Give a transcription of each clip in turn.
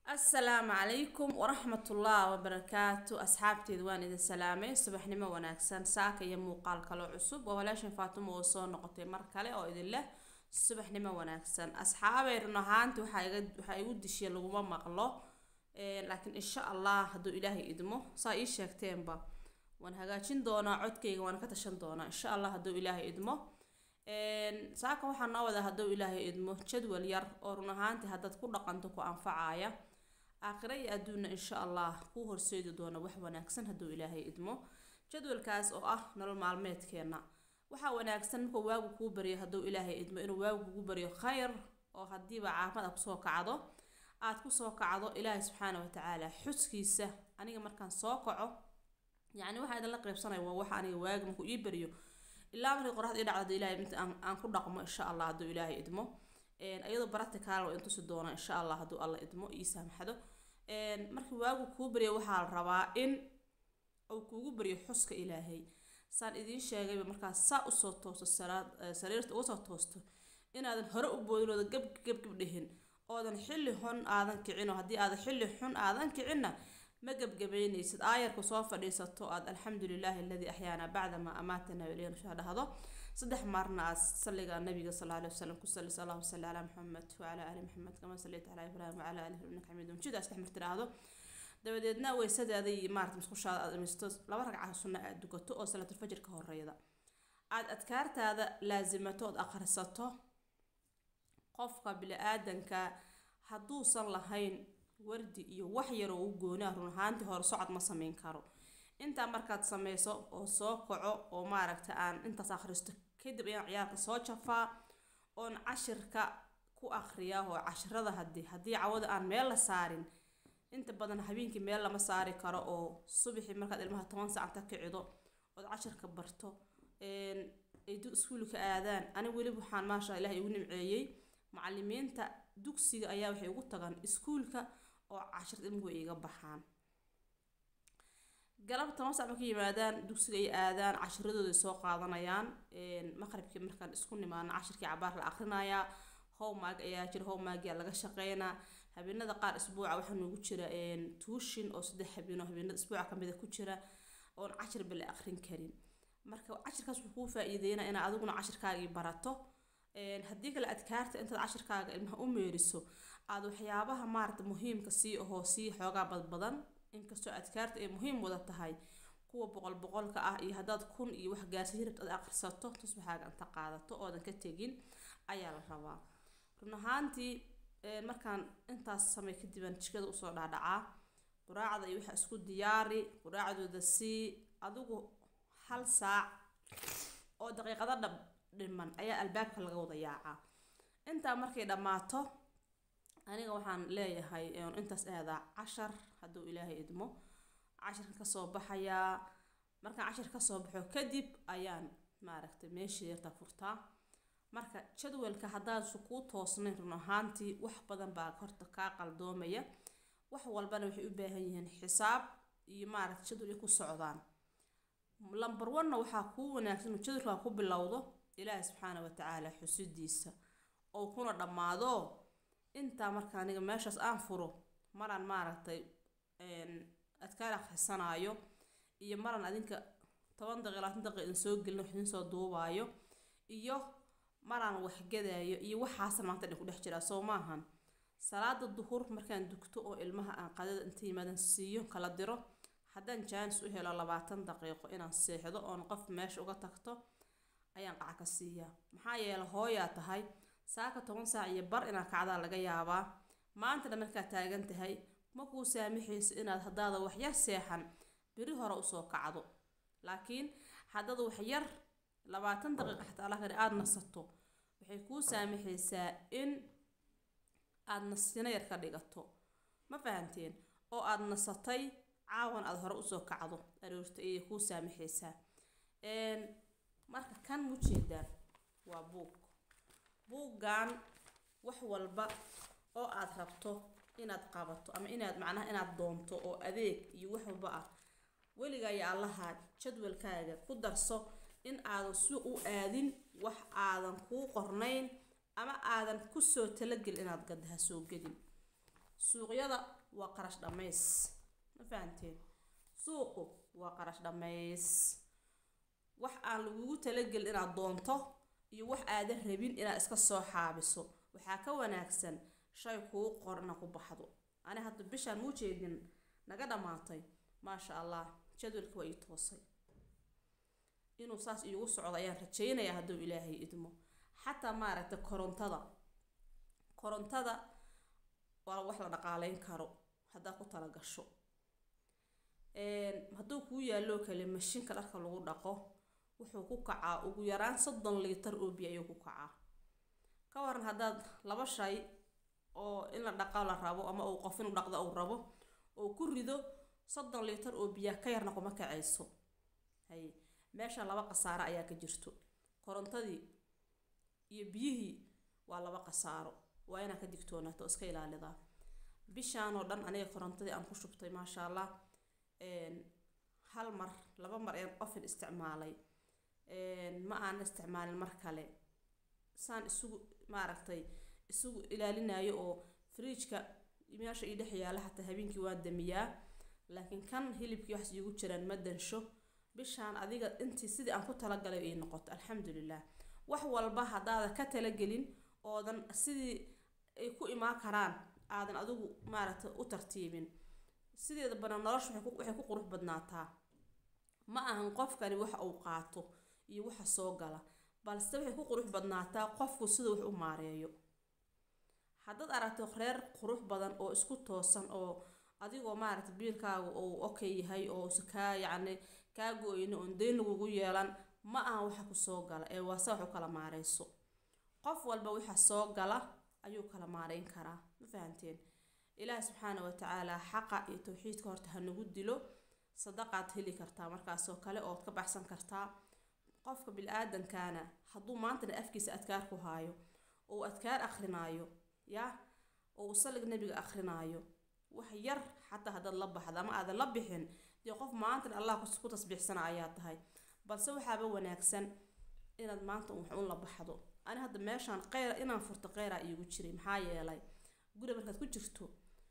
asalaamu calaykum waraxmatullaah wabarakaatu asxaabteeda waan idin salaamay subaxnimo wanaagsan saaka iyo muuqaal kaloo cusub waa walaashan faatimo oo soo noqotay mar kale oo idin leh subaxnimo wanaagsan asxaabay run ahaanti waxaa iga waxaa igu dishiya laguma maqlo laakiin insha allah hadduu ilaahay idmo saa ii sheegteenba waan hagaajin doonaa codkayga waan ka tashan doonaa insha allah hadduu ilaahay idmo saaka waxaa noo wada hadduu ilaahay idmo jadwal yar oo run ahaanti haddaad ku dhaqanto ku anfacaya aakhira iyo adduunna insha allah kuu horseedi doona wax wanaagsan hadduu ilaahay idmo jadwalkaas oo ah nolol maalmeedkeena waxaa wanaagsan markuu waagu kuu baryo hadduu ilaahay idmo inuu waagu kugu baryo khayr oo haddiiba caafimad a kusoo kacdo aad kusoo kacdo ilaahay subxaana watacaala xuskiisa aniga markaan soo kaco yacni waxaa idinla qaybsanaya waa waxa aniga waagi markuu ii baryo ilaa markii qoraxda ii dhacdo ilaahay inta aan aan ku dhaqmo insha allah hadduu ilaahay idmo iyadoo baraticaal waa intusi doona insha allah hadduu alla idmo ii saamaxdo markii waagu kuu baryo waxaa la rabaa in uu kuugu baryo xuska ilaahay saan idiin sheegayba markaas saa usoo toosto salaad sariirta uga soo toosto inaadan hore u boodin oodan gab gab gab dhihin oodan xilli xun aadan kicin oo haddii aadan xilli xun aadan kicinna ma gebgabeynaysid aayarku soo fadhiisato aad alxamdu lilaahi aladii axyaana bacda maa amaatana ilayna shaa dhahdo saddex maarna aad salliga nabiga sal alay wasalam ku sallis allahuma salli calaa maxamed wacalaa ali maxamed kama sallayta calaa ibraahim wacalaa ali innaka xamiidun majid aad saddex mar tiraahdo dabadeedna weysadaada iyo maarata musqushaada aad dhamisto laba ragca sunna aad dukato oo salaatulfajr ka horeyda aad adkaartaada laasimato ood akhrisato qofka bili-aadanka hadduusan lahayn wardi iyo wax yaroo u goonaa run ahaantii hore socod ma sameyn karo intaa markaad sameyso oo soo kaco oo maaragta aan intaas akhristo kadib ayaan ciyaarka soo jafaa oon cashirka ku akhriyaa oo cashirada haddii haddii cawada aan meel la saarin inta badan habeenkii meel lama saari karo oo subaxii markaad ilmaha toban saacta kicido ood cashirka barto ay iskuulka aadaan ani weliba waxaan maasha ilaah igu nimceeyey macalimiinta dugsiga ayaa waxay ugu tagaan iskuulka oo cashirta ilmuhu iga baxaan galab toban sac marka yimaadaan dugsiga ay aadaan cashiradooda soo qaadanayaan maqribkii markaan isku nimaano cashirkii cabaar la akrinayaa howmag ayaa jira howmagia laga shaqeynaa habeenada qaar isbuuca waxaa noogu jira tuushin oo saddex habeeno habeenada isbuuca kamida ku jira oon cashirba la akrin karin marka cashirkaas wuxuu kuu faa-iideynaa inaad adiguna cashirkaagii barato haddii kale adkaarta intaad cashirkaaga ilmaha u meeriso aada waxyaabaha maarata muhiimka sii ahoo sii xoogaa badbadan inkastoo adkaarta ay muhiim wada tahay kuwa boqol boqolka ah iyo haddaad kun iyo wax gaarsiin rabta aad akhrisato tusbaxaaga inta qaadato oodan ka tegin ayaa la rabaa run ahaantii markaan intaas samey kadibaan jikada usoo dhaadhacaa quraacda iyo waxa isku diyaari quraacdooda sii adigu hal saac oo daqiiqado dhab dhiman ayaa albaabka laga wada yaacaa intaa markay dhammaato aniga waxaan leeyahay intaas aadaa cashar hadduu ilaahay idmo cashirka kasoo baxayaa markaan cashir kasoo baxo kadib ayaan maaragtay meeshii yarta furtaa marka jadwalka haddaadsu kuu toosnayn run ahaantii wax badan baa horta kaa qaldoomaya wax walbana waxay u baahan yihiin xisaab iyo maaragta jadwal ay ku socdaan lamber one-na waxaa kuu wanaagsan uu jadwalkaa ku bilowdo ilaahi subxaana watacaala xusidiisa oo kuna dhammaado intaa marka aniga meeshaas aan furo maraan maaragtay adkaar akhrisanaayo iyo maraan adinka toban daqiiq labaatan daqiiq idin soo gelin wax idin soo duubaayo iyo maraan waxgadaayo iyo waxaasa maanta dhin ku dhex jiraa soo maahan salaada duhur markaan dugto oo ilmaha aan qadada inta yimaadan siiyo kala diro haddaan jaanis u helo labaatan daqiiqo inaan seexdo oon qof meesha uga tagto ayaan qaca ka siiyaa maxaa yeele hooyaa tahay saaka toban saac iyo bar inaad kacdaa laga yaabaa maantana markaad taagan tahay ma kuu saamaxayso inaad haddaada waxyar seexan beri hore usoo kacdo laakiin haddaad waxyar labaatan daqiiqa xataa lakani aada nasato waxay kuu saamaxaysaa in aada nasino yar ka dhigato ma fahanteen oo aada nasatay caawan aada hore usoo kacdo aroorta ayay kuu saamaxaysaa marka kan mujeedaan waa buug buuggan wax walba oo aada rabto inaad qabato ama inaad macnaha inaad doonto oo adeeg iyo wax walba ah weligaa iyo allaha jadwalkaaga ku darso in aadan suuq u aadin wax aadan kuu qornayn ama aadan kusoo talagelin inaad gadda ha soo gedin suuqyada waa qarash dhammays ma fahanteen suuqu waa qarash dhammays wax aan lagugu talagelin inaad doonto iyo wax aadan rabin inaad iska soo xaabiso waxaa ka wanaagsan shay kuu qorna ku baxdo ani hadda bishaan muu jeedin naga dhammaatay maasha allah jadwalka waa ii toosay inuu saas iigu socdo ayaan rajaynayaa hadduu ilaahay idmo xataa maaragtay korontada korontada waa wax la dhaqaaleyn karo haddaad ku tala gasho hadduu kuu yaalloo kale mashiinka dharka lagu dhaqo wuxuu ku kacaa ugu yaraan soddon liitar oo biyo ayuu ku kacaa ka waran haddaad laba shay oo in la dhaqo la rabo ama uu qof inuu dhaqdo uu rabo oo ku rido soddon liitar oo biyaa ka yarna kuma kacayso hay meesha laba khasaaro ayaa ka jirto korontadii iyo biyihii waa laba khasaaro waa inaad ka digtoonaato oo iska ilaalidaa bishaan oo dhan aniga korontadii aan ku shubtay maasha allah hal mar laba mar ayaan ofin isticmaalay ma aan isticmaalin mar kale saan isugu maaragtay isugu ilaalinayo oo fridjka meesha ii dhex yaala xataa habeenkii waan damiyaa laakiin kan hilibkii wax iigu jiraan ma dansho bishaan adiga intii sidii aan ku talagalay ii noqoto alxamdulilah wax walba haddaada ka talagelin oodan sidii ay ku imaan karaan aadan adigu maaragtay u tartiibin sideeda badan nolosha waxay ku qurux badnaataa ma ahan qofkani waxa uu qaato iyo waxa soo gala balse waxay ku qurux badnaataa qofku siduu wax u maareeyo haddaad aragto reer qurux badan oo isku toosan oo adigoo maaragtay biilkaaga uu okay yahay oo kaa yacni kaa go-yni oon deyn lagugu yeelan ma ahan waxa ku soo gala ee waase wax u kala maareyso qof walba waxa soo gala ayuu kala maareyn karaa ma fahanteen ilaahi subxaana wa tacaala xaqa iyo tawxiidka horta ha nagu dilo sadaqaad heli kartaa markaasoo kale ood ka baxsan kartaa qofka bil-aadankana hadduu maantana afkiisa adkaar ku haayo oo adkaar akrinaayo yaa oo salig nabiga akrinaayo wax yar xataa haddaad la baxda ama aadan la bixin dee qof maantana allah ku tasbiixsana ayaa tahay balse waxaaba wanaagsan inaad maanta wax un la baxdo ani hadda meeshaan qeyra inaan furto qeyraa iigu jiray maxaa yeelay guri markaad ku jirto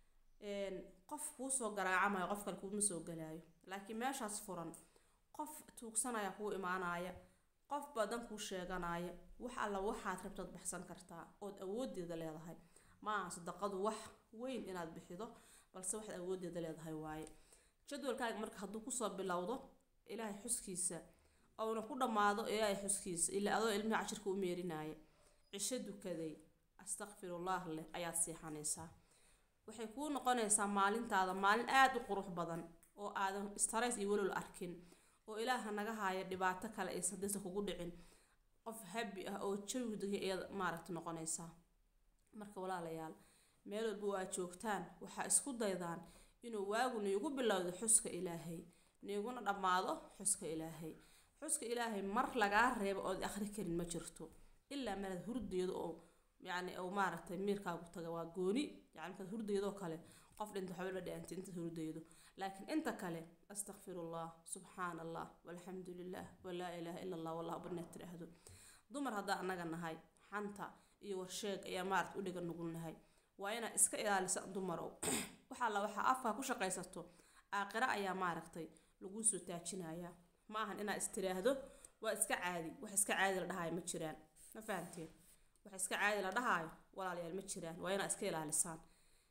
qof kuu soo garaacamayo qof kale kuuma soo galaayo laakiin meeshaas furan qof tuugsanaya kuu imaanaya qof badan kuu sheeganaya wax alla waxaad rabtaad baxsan kartaa ood awoodeeda leedahay ma aha sadaqadu wax weyn inaad bixido balse waxaad awoodeeda leedahay waaye jadwalkaaga marka hadduu kusoo bilowdo ilaahay xuskiisa ouna ku dhammaado ilaahay xuskiisa ilaa adoo ilmihi cashirka u meerinaya cisho dukaday astaqfirullah leh ayaad seexanaysaa waxay kuu noqonaysaa maalintaada maalin aada u qurux badan oo aadan stress iyo walol arkin oo ilaaha naga haaya dhibaato kale aysan hadaysan kugu dhicin qof habi ah oo jawi degay ayaad maaragta noqonaysaa marka walaalayaal meel walba waa joogtaan waxaa isku daydaan inuu waagu niigu bilowdo xuska ilaahay niiguna dhammaado xuska ilaahay xuska ilaahay mar lagaa reebo ood akhri karin ma jirto ilaa maraad hurdeedo oo yacni oo maaragtay miirkaagu taga waa gooni yani markaad hurdeedoo kale qof dhinta waxba la dhaantay intaad hurdeedo laakiin inta kale astakfirullah subxaana allah walxamdu lilah walaa ilaaha ila allah wallahu barnaad tiraahdo dumar haddaan annaga nahay xanta iyo warsheeg ayaa maaragta u dhiga nugulnahay waa inaad iska ilaalisa dumarow waxaa la waxaa afkaa ku shaqaysato aakhira ayaa maaragtay laguu soo taajinayaa ma ahan inaad istiraahdo waa iska caadi wax iska caadi la dhahaayo ma jiraan ma fahamteen wax iska caadi la dhahaayo walaalayaal ma jiraan waa inaad iska ilaalisaan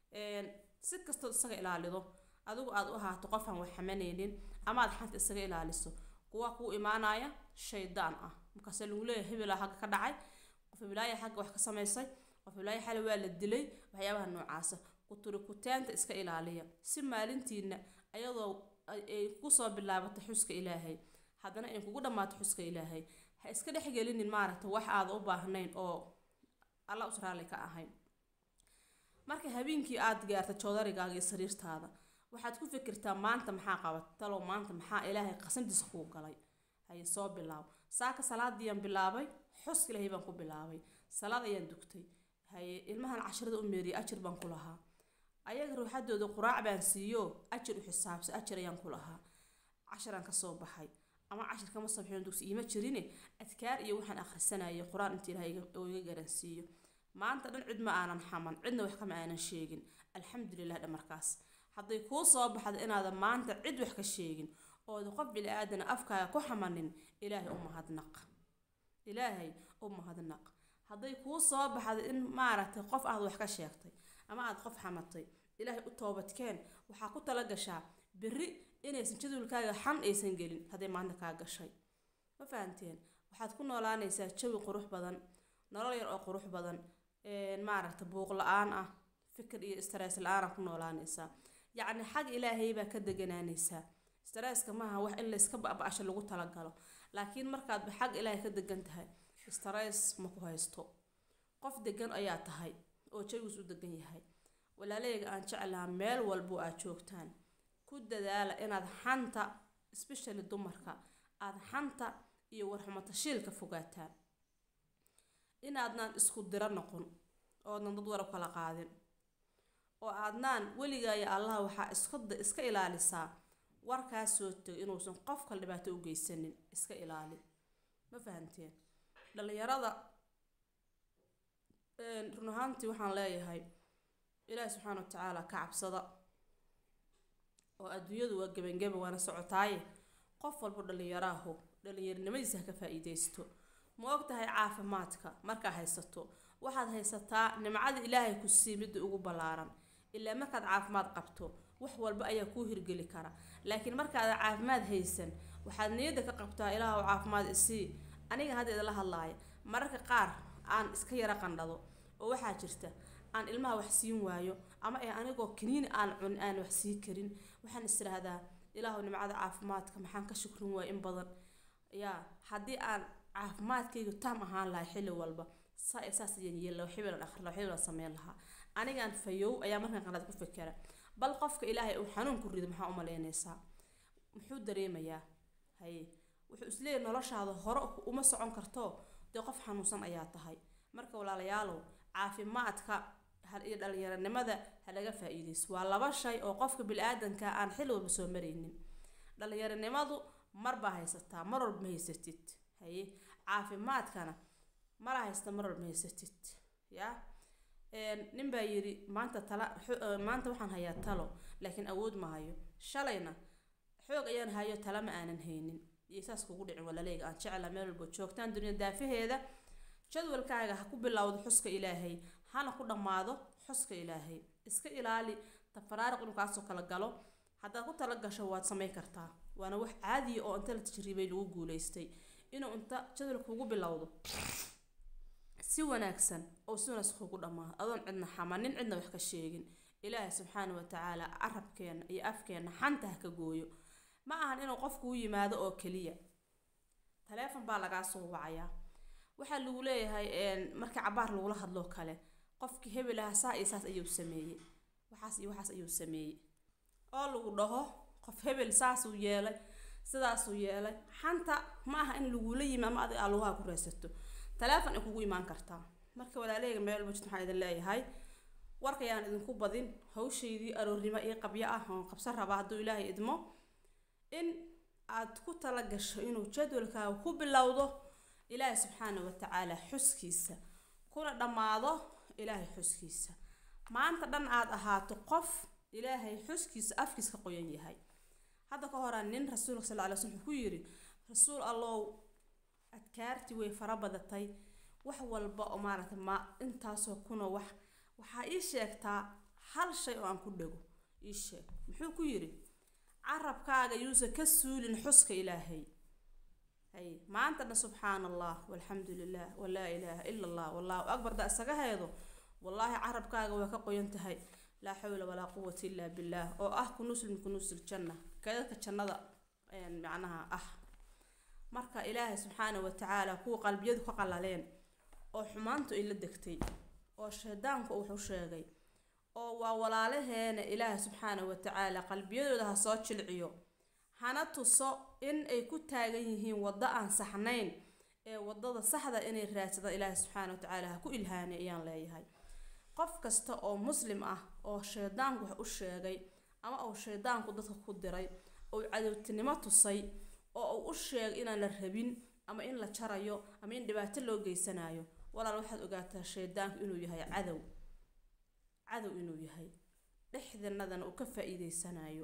si kastood isaga ilaalido adigu aad u ahaato qof aan wax xamanaynin ama aad xanta isaga ilaaliso kuwa kuu imaanaya shaydaan ah markaase lagu leeyahay hebelaa xagga ka dhacay qof hebelaaya xagga wax ka samaysay qof hebelaaya xale waa la dilay waxyaabaha noocaasa kuturikutaanta iska ilaaliya si maalintiina ayadoo ay kusoo bilaabatay xuska ilaahay haddana ay kugu dhammaato xuska ilaahay ha iska dhexgelinin maaragta wax aada u baahnayn oo alla us raalli ka ahayn marka habeenkii aada gaarta joodarigaaga iyo sariirtaada waxaad ku fikirtaa maanta maxaa qabat talow maanta maxaa ilaahay qasantiisa kuu galay haye soo bilaab saaka salaadiiyaan bilaabay xuska ilaahay baan ku bilaabay salaad ayaan dugtay haye ilmahan casharada u meeriyay ajir baan ku lahaa ayaga ruuxadooda quraac baan siiyo ajir u xisaabsa ajir ayaan ku lahaa casharaan kasoo baxay ama cashir kama soo bixin dugsi iima jirine adkaar iyo waxaan akhrisanayay qur-aan inta ilaahay oo iga garansiiyo maanta dhan cid ma aanan xaman cidna wax kama aanan sheegin alxamdulilah dha markaas hadday kuu soo baxda inaadan maanta cid wax ka sheegin ooda qof bili aadana afkaaga ku xamanin ilaahay u mahadnaq ilaahay u mahadnaq hadday kuu soo baxda in maaragtay qof aad wax ka sheegtay ama aad qof xamatay ilaahay u toobadkeen waxaa ku tala gashaa berri inaysan jadwalkaaga xan aysan gelin hadday maanta kaa gashay ma fahanteen waxaad ku noolaanaysaa jawi qurux badan nolol yar oo qurux badan maaragta buuq la-aan ah fikir iyo stress la-aana ku noolaanaysaa yacni xag ilaahay baa ka deganaanaysaa stresska maaha wax in layska ba-ba-asho lagu talagalo laakiin markaadba xag ilaahay ka degan tahay stress ma ku haysto qof degan ayaa tahay oo jawigiis u degan yahay walaaleyga aan jeclaha meel walbo aad joogtaan ku dadaala inaad xanta especially dumarka aada xanta iyo warxumatashiilka fogaataan inaadnaan isku diro noqon oodnan dad warab kala qaadin oo aadnaan weligaayo allaha waxaa iska iska ilaalisaa warkaas soo tego inuusan qofka dhibaato u geysanin iska ilaali ma fahamteen dhalinyarada run ahaantii waxaan leeyahay ilaahi subxaana wa tacaala ka cabsada oo adduunyadu waa gebangeba waana socotaaye qof walbo dhalinyaraaho dhalinyarinimadiisa ha ka faa-iideysto ma og tahay caafimaadka markaa haysato waxaad haysataa nimcada ilaahay ku sii midda ugu ballaaran ilaa markaad caafimaad qabto wax walba ayaa kuu hirgeli kara laakiin markaadan caafimaad haysan waxaad niyadda ka qabtaa ilaahu caafimaad isii aniga hadda idinla hadlaaya mararka qaar aan iska yara qandhado oo waxaa jirta aan ilmaha wax siin waayo ama ee anigoo kaniini aan cunin aan wax sii karin waxaan is tiraahdaa ilaahu nimcada caafimaadka maxaan ka shukrin waaya in badan yaa haddii aan caafimaadkaygu taam ahaan lahay xilli walba saa saas ayaan yeeli lahaa xibila dhaqri lahaa xibila sameyn lahaa anigaan fayow ayaa markaan qanaad ku fikera bal qofka ilaahay uu xanuun ku rido maxaa u malaynaysaa muxuu dareemayaa haye wuxuu isleeyahay noloshaada hore uma socon karto dee qof xanuunsan ayaa tahay marka walaalayaalow caafimaadka iyo dhalinyaranimada ha laga faa-iideyso waa laba shay oo qofka bili-aadanka aan xilli walba soo maraynin dhalinyaranimadu marbaa haysataa mar walba ma haysatid haye caafimaadkana mala haysta mar walba ma haysatid ya nin baa yidhi maanta tala maanta waxaan hayaa talo laakiin awood ma hayo shalayna xoog ayaan hayo tala ma aanan haynin iyo saas kugu dhicin walaaleyga aan jecla meel walba joogtaan dunya daafaheeda jadwalkaaga ha ku bilowdo xuska ilaahay hana ku dhammaado xuska ilaahay iska ilaali tafaraariq inuu kaasoo kala galo haddaad ku tala gasho waad samayn kartaa waana wax caadiya oo inta la tajriibay lagu guuleystay inuu inta jadwalka kugu bilowdo si wanaagsan oo si wanaagsan kugu dhammaado adoon cidna xamanin cidna wax ka sheegin ilaahay subxaana wa tacaala carabkeena iyo afkeena xanta ha ka gooyo ma ahan inuu qofku u yimaado oo keliya taleefon baa lagaa soo wacayaa waxaa lagu leeyahay marka cabaar lagula hadloo kale qofkii hebel aha saa iyo saas ayuu sameeyey waxaas iyo waxaas ayuu sameeyey oo lagu dhaho qof hebel saasuu yeelay sidaasuu yeelay xanta ma aha in lagula yimi ama adig aa lugaha ku reysato taleefon ay kugu imaan kartaa marka walaaleyga meel walba jirta waxaan idin leeyahay warkayaan idinku badin hawshaydii aroornimo iyo qabyo ah oon qabsan rabaa hadduu ilaahay idmo in aad ku tala gasho inuu jadwalkaaga ku bilowdo ilaahay subxaana wa tacaala xuskiisa kuna dhammaado ilaahay xuskiisa maanta dhan aad ahaato qof ilaahay xuskiisa afkiis ka qoyan yahay hadda ka horaa nin rasuulka sal ly slm wuxuu ku yidhi rasuul allow adkaartii way fara badatay wax walba oo maaragtay ma intaasoo kuna wax waxaa ii sheegtaa hal shay oo aan ku dhego ii sheeg muxuu ku yidhi carabkaaga yuusan ka suulin xuska ilaahay hay maantana subxaan allah walxamdu lilah walaa ilaaha ila allah wallahu akbar da isaga heedo wallaahi carabkaaga waa ka qoyan tahay laa xawla walaa quwata illaa billaah oo ah kunuusul min kunuusil janna kadadka jannada macnaha ah marka ilaahay subxaana wa tacaala kuwa qalbiyadu ka qalaleen oo xumaantu ay la degtay oo shaydaanku wuxuu sheegay oo waa walaalaheena ilaahay subxaana wa tacaala qalbiyadooda ha soo jilciyo hana tuso in ay ku taagan yihiin waddo aan saxnayn ee waddada saxda inay raadsadaan ilaahay subxaana wa tacaala ha ku ilhaanay ayaan leeyahay qof kasta oo muslim ah oo shaydaanku wax u sheegay ama uu shaydaanku dadka ku diray oo cadowtinimo tusay oo uu u sheegay inaan la rabin ama in la jarayo ama in dhibaato loo geysanayo walaal waxaad ogaataa shaydaanku inuu yahay cadow cadow inuu yahay dhexdanadana uu ka faa-iideysanayo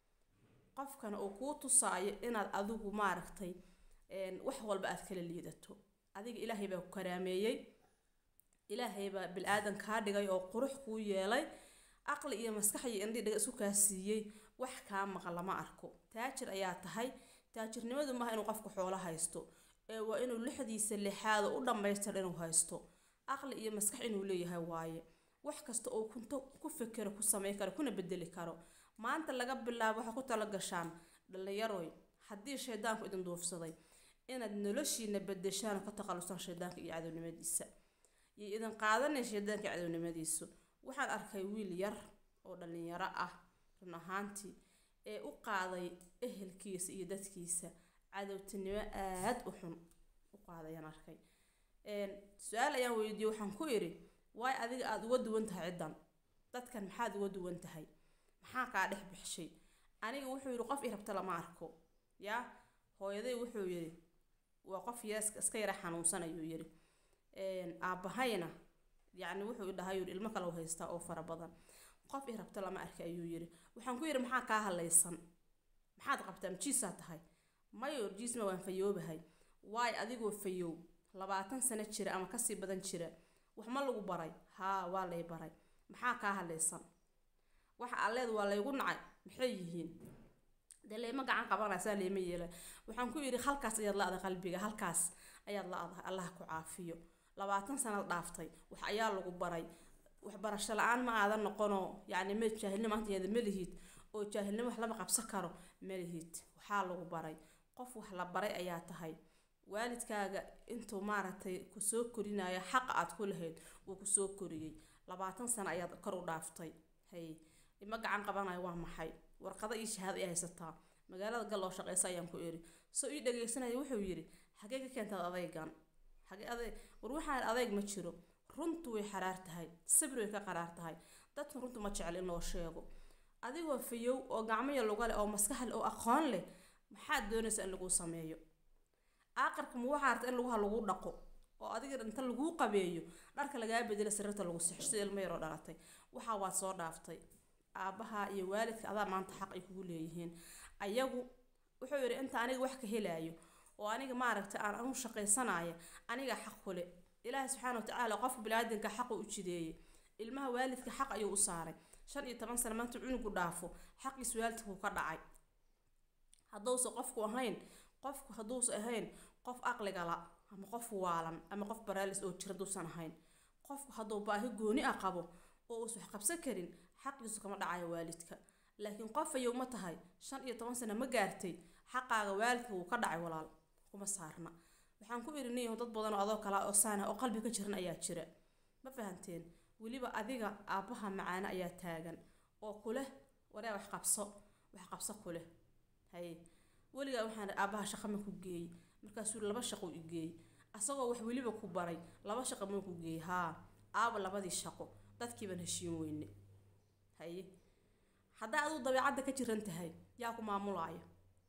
qofkana uu kuu tusaayo inaad adigu maaragtay wax walba aad kala liidato adiga ilaahay baa ku karaameeyey ilaahay baa bil-aadan kaa dhigay oo qurux kuu yeelay aqli iyo maskax iyo indhi dhiga isku kaa siiyey wax kaa maqan lama arko taajir ayaa tahay taajirnimadu maaha inuu qofku xoolo haysto ee waa inuu lixdiisa lixaado u dhammaystir inuu haysto aqli iyo maskax inuu leeyahay waaye wax kasta oo kunto ku fekero ku samayn karo kuna bedeli karo maanta laga bilaabo waxaa ku tala gashaan dhallinyaroy haddii shaydaanku idin duufsaday inaad noloshiina bedeshaan oo ka takhalusaan shaydaanka iyo cadownimadiisa iyo idin qaadanay shaydaanka iyo cadownimadiisu waxaan arkay wiil yar oo dhallinyaro ah run ahaantii ee u qaaday ehelkiisa iyo dadkiisa cadowtinimo aada u xun u qaadayaan arkay su-aal ayaan weydiiyey waxaan ku idhi waay adiga aada uga duwan tahay ciddan dadkan maxaad uga duwan tahay maxaa kaa dhex bixshay aniga wuxuu yidhi qof i rabta lama arko yaa hooyaday wuxuu yidhi waa qof yees iska yara xanuunsan ayuu yidhi aabbahayna yacni wuxuu dhahay yidhi ilmo kale u haystaa oo fara badan qof i rabta lama arka ayuu yidhi waxaan ku yidhi maxaa kaa hadlaysan maxaad qabtaa majiisaa tahay mayo jiisma waan fayoobahay waay adigoo fayow labaatan sano jira ama kasii badan jira wax ma lagu baray haa waa lay baray maxaa kaa hadlaysan waxa alleed waa laygu nacay maxay yihiin dee layma gacan qabanaysaa layma yeelay waxaan ku yidhi halkaas ayaad la-dahay qalbiga halkaas ayaad la-dahay allah ku caafiyo labaatan sanad dhaaftay wax ayaa lagu baray waxbarasho la-aan ma aadan noqonoo yacni ma jaahilnimo anteeda ma lihid oo jaahilnimo wax lama qabsan karo ma lihid waxaa lagu baray qof wax la baray ayaa tahay waalidkaaga intuu maaragtay kusoo korinaya xaqa aad ku lahayd wuu kusoo koriyey labaatan sano ayaad kor u dhaaftay hay ima gacan qabanayo waa maxay warqado iyo shahaado ay haysataa magaalada gal oo shaqeysa ayaan ku iri soo ii dhageysanaya wuxuu yidhi xagee ka keentaad adaygan xagee adeeg war waxaan adeyg ma jiro runtu way xaraar tahay sabri way ka qaraar tahay dadka runtu ma jecel in loo sheego adigoo fayow oo gacmaya luga leh oo maskax leh oo aqoon leh maxaad doonaysaa in laguu sameeyo aaqarka ma waxaa arta in laguha lagu dhaqo oo adiga inta laguu qabeeyo dharka lagaa bedela sariirta lagu sixo sida ilmo yaroo dhalatay waxaa waad soo dhaaftay aabbaha iyo waalidka adaa maanta xaq ay kugu leeyihiin ayagu wuxuu yidhi inta aniga wax ka helaayo oo aniga maaragtay aan anu shaqaysanaya aniga xaq kule ilaahi subxaana watacaala qofka biniaadanka xaqu u jideeyey ilmaha waalidka xaq ayuu u saaray shan iyo toban sano maanta cunugu dhaafo xaqiis waalidka wuu ka dhacay hadduusa qofku ahayn qofku hadduusa ahayn qof aqliga la ama qof waalan ama qof baraalis oo jira hadduusan ahayn qofku hadduu baahi gooni ah qabo oo uusan wax qabsan karin xaqiisu kama dhacayo waalidka laakiin qof ayow ma tahay shan iyo toban sano ma gaartay xaqaaga waalidka wuu ka dhacay walaal kuma saarna waxaan ku ihi niyaho dad badan oo adoo kala oo saana oo qalbi ka jiran ayaa jira ma fahanteen weliba adiga aabbaha macaane ayaa taagan oo kuleh waree wax qabso wax qabso kuleh haye weligaa waxaan aabbaha shaqa ma ku geeyey markaasuu laba shaqo i geeyey asagoo wax weliba ku baray laba shaqo ma ku geeyey haa aaba labadii shaqo dadkiibaan heshiin weyne haye haddaa aduu dabeecadda ka jiran tahay yaa ku maamulaaya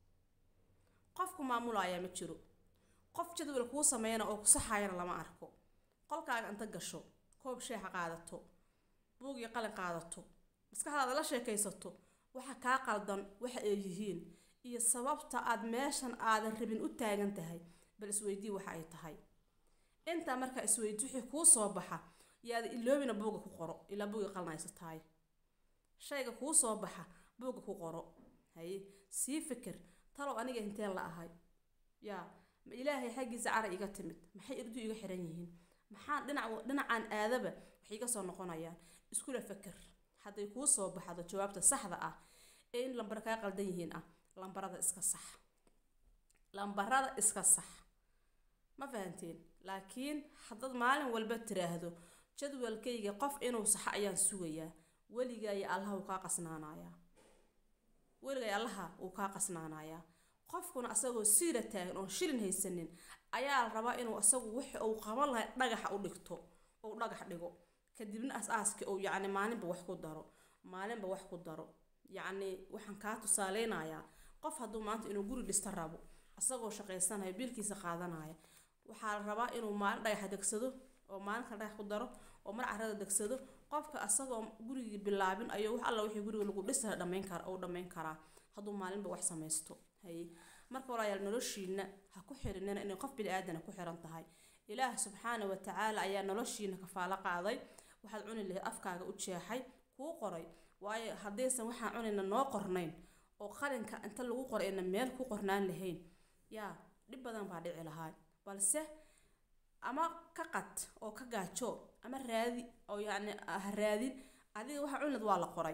qof ku maamulaaya ma jiro qof jadwal kuu sameeyana oo ku saxaayana lama arko qolkaaga inta gasho koob sheexa qaadato buug iyo qalin qaadato maskaxdaada la sheekaysato waxa kaa qaldan waxa ay yihiin iyo sababta aad meeshan aadan rabin u taagan tahay bal isweydii waxa ay tahay intaa markaa isweydi wixii kuu soo baxa yaada iloobina buuga ku qoro ilaa buuga qalnaysataay shayga kuu soo baxa buuga ku qoro haye sii fikir talow aniga inteen la ahay yaa ma ilaahay xaggiisa cara iga timid maxay irdu iga xiran yihiin maxaan dhinac dhinacaan aadaba waxay iga soo noqonayaan iskula fikir hadday kuu soo baxdo jawaabta saxda ah ee in lambar kaa qaldan yihiin ah lambarada iska sax lambarada iska sax ma fahanteen laakiin haddaad maalin walba tiraahdo jadwalkayga qof inuu saxo ayaan sugayaa weligaayo allaha wuu kaa qasnaanayaa weligaayo allaha wuu kaa qasnaanayaa qofkuna asagoo siira taagan oon shilin haysanin ayaa la rabaa inuu asagu wixi uu qaban lahay dhagaxa u dhigto ou dhagax dhigo kadibna as-aaska uu yacni maalinba wax ku daro maalinba wax ku daro yacni waxaan kaa tusaaleynayaa qof hadduu maanta inuu guri dhista rabo asagoo shaqaysanayo biilkiisa qaadanaya waxaa la rabaa inuu maalin dhagaxa degsado oo maalin kale dhagax ku daro oo mar carada degsado qofka asagoo gurigii bilaabin ayuu wax alla wixii guriga lagu dhisa dhamayn kara oo dhamayn karaa hadduu maalinba wax samaysto haye marka walaalayaal noloshiina ha ku xirinina inay qof bini aadana ku xiran tahay ilaah subxaana wa tacaala ayaa noloshiina kafaalo qaaday waxaad cuni lahayd afkaaga u jeexay kuu qoray waayo haddaysan waxaan cunayna noo qornayn oo qalinka inta lagu qoray ayna meel ku qornaan lahayn yaa dhib badan baa dhici lahaa balse ama ka qad oo ka gaajo ama raadi oo yacni ha raadin adiga waxaa cuni lahayd waa la qoray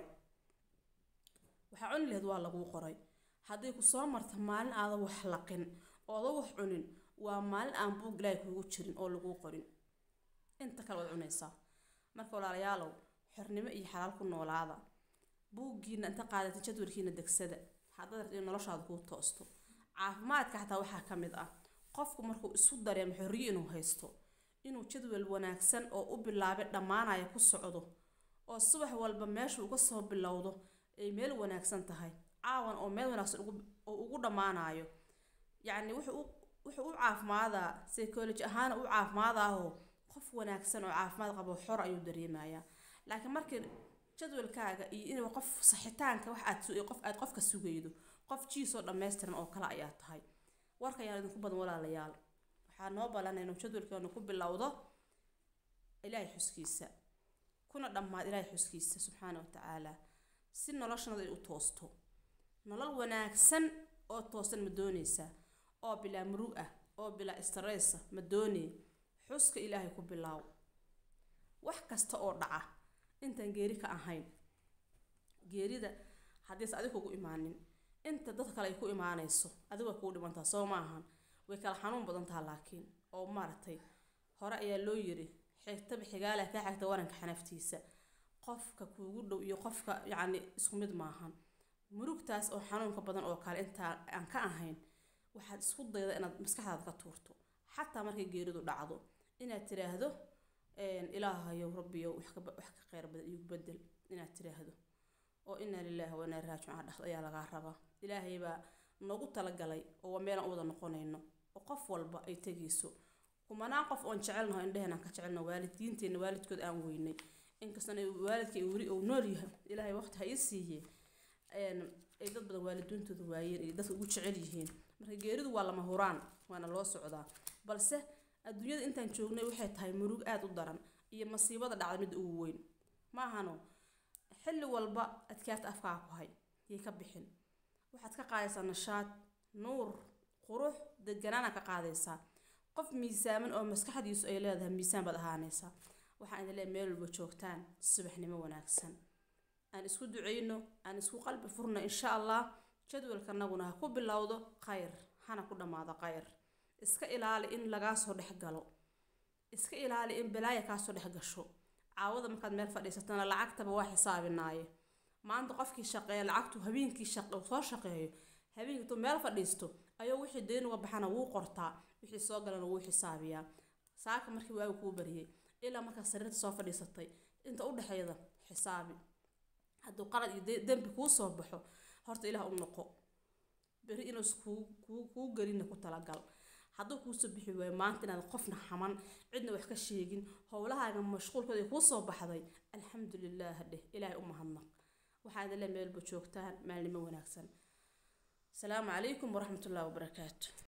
waxaa cuni lahayd waa laguu qoray hadday ku soo marta maalin aadan wax laqin oodan wax cunin waa maalin aan buug ilaahay kuugu jirin oo laguu qorin inta kale waad cunaysaa marka walaalayaalow xornimo iyo xalaal ku noolaada buuggiina inta qaadata jadwalkiina degsada haddaad rabto in noloshaada kuu toosto caafimaadka xataa waxaa ka mid ah qofku markuu isu dareemo xorriyo inuu haysto inuu jadwal wanaagsan oo u bilaabay dhammaanaya ku socdo oo subax walba meesha uga soo bilowdo ay meel wanaagsan tahay caawan oo meel wanaagsan oo ugu dhammaanayo yacni wuxuu wuxuu u caafimaadaa psychology ahaan u caafimaadaahoo qof wanaagsan oo caafimaad qabo xor ayuu dareemayaa laakiin markii jadwalkaaga iyo inuu qof saxitaanka wax aad qof aad qofka sugaydo qof jiisoo dhammaystiran oo kale ayaa tahay warka ayaan idinku badan walaalayaal waxaa noo balan inuu jadwalkeenu ku bilowdo ilaahay xuskiisa kuna dhammaad ilaahay xuskiisa subxaana wa tacaala si noloshanada ay u toosto nolol wanaagsan oo toosan ma doonaysaa oo bilaa murug ah oo bilaa stressa ma doonay xuska ilaahay ku bilaaw wax kasta oo dhaca intaan geeri ka ahayn geerida haddiise adig kugu imaanin inta dad kale ay ku imaanayso adiga way kugu dhimantaa soo maahan way kala xanuun badan taha laakiin oo maaragtay hore ayaa loo yiri xigtaba xigaala kaa xigta waranka xanaftiisa qofka kuugu dhow iyo qofka yacni isku mid maahan murugtaas oo xanuunka badan oo kale intaa aan ka ahayn waxaad isku dayda inaad maskaxdaada ka tuurto xataa markay geeridu dhacdo inaad tiraahdo ilaahayow rabbiyow wax ka wax ka kheyr badan iigu bedel inaad tiraahdo oo inaa lilaahi wa inaa raajicuun dhexda ayaa lagaa rabaa ilaahay baa noogu talagalay oo waa meelaan u wada noqonayno oo qof walba ay tegayso kumanaan qof oon jecelnaho indheheen aan ka jecelno waalidiinteenna waalidkood aan weynay inkastana waalidka weli uu nool yahay ilaahay waqti ha ii siiye ay dad badan waalidiintooda waayeen ay dadka ugu jecel yihiin marka geeridu waa lama huraan waana loo socdaa balse adduunyada intaan joognay waxay tahay murug aada u daran iyo masiibada dhacda midda ugu weyn ma ahano xilli walba adkaarta afkaa ku hay yay ka bixin waxaad ka qaadaysaa nashaad nuur qurux deganaana ka qaadaysaa qof miisaaman oo maskaxdiisu ay leedahay miisaan baad ahaanaysaa waxaan idin leeyahay meel walba joogtaan subaxnimo wanaagsan aan isku duceyno aan isku qalbi furno insha allah jadwalkanaguna ha ku bilowdo khayr hana ku dhammaado khayr iska ilaali in lagaa soo dhex galo iska ilaali in balaaya kaa soo dhex gasho caawada markaad meel fadhiisatana lacagtaba waa xisaabinaaye maanta qofkii shaqeeya lacagtu habeenkii shaqe soo shaqeeyo habeenkii intuu meel fadhiisto ayuu wixii deyn uga baxana wuu qortaa wixii soo galana wuu xisaabiyaa saaka markii waagu kuu bariyey ilaa markaa sariirta soo fadhiisatay inta u dhexeeda xisaabi hadduu qalad iyo dembi kuu soo baxo horta ilaah u noqo beri inuus kuu kuu kuu gelina ku talagal hadduu kuusoo bixi waayo maanta inaad qofna xaman cidna wax ka sheegin howlahaaga mashquulkooda ay kuu soo baxday alxamdulilaah dheh ilaahay u mahadnaq waxaa idin le meelba joogtaan maalnimo wanaagsan asalaamu calaykum waraxmatullahi wabarakaatu